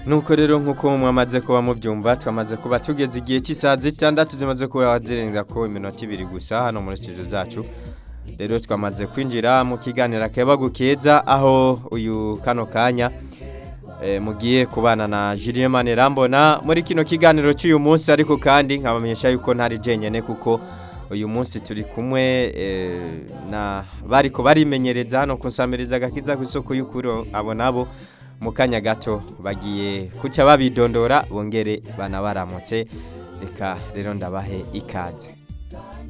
nuko rero nk'uko mwamaze kuba mubyumva twamaze kuba tugeze igihe cy'isaha zitandatu zimaze kuba zirenga ko iminota ibiri gusa hano muri studio zacu rero twamaze kwinjira mu kiganiro akeba keza aho uyu kano kanya eh, mugiye kubana na Julien Manirambona muri kino kiganiro cy'uyu munsi ariko kandi nkabamenyesha yuko ntari jenyene kuko uyu munsi turi kumwe eh, na bariko barimenyereza hano kunsamiriza agakiza ku isoko y'ukuri abo nabo mu kanya gato bagiye kuca babidondora bongere banabaramutse reka rero ndabahe ikaze